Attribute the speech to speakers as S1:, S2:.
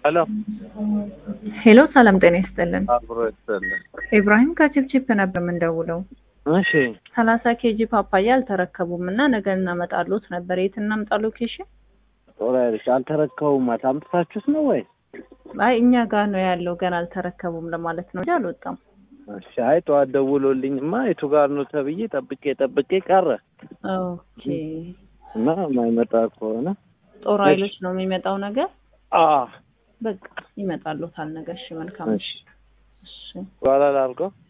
S1: ሄሎ
S2: ሄሎ ሰላም ጤና ይስጥልን።
S1: አብሮ ይስጥልን።
S2: ኢብራሂም ከችፕችፕ ነበር የምንደውለው።
S1: እሺ
S2: ሰላሳ ኬጂ ፓፓያ አልተረከቡም እና ነገ እናመጣሉት ነበር። የት እናምጣ ሎኬሽን?
S1: ጦር ኃይሎች አልተረከቡም። አምጥታችሁት ነው ወይ?
S2: አይ እኛ ጋር ነው ያለው ገና አልተረከቡም ለማለት ነው እንጂ አልወጣም።
S1: እሺ አይ ጠዋት ደውሎልኝማ የቱ ጋር ነው ተብዬ ጠብቄ ጠብቄ ቀረ
S2: ኦኬ
S1: እና የማይመጣ ከሆነ
S2: ጦር ኃይሎች ነው የሚመጣው ነገር
S1: አ
S2: በቃ ይመጣሉታል ነገ። እሺ መልካም።
S1: እሺ
S2: እሺ
S1: በኋላ ላድርገው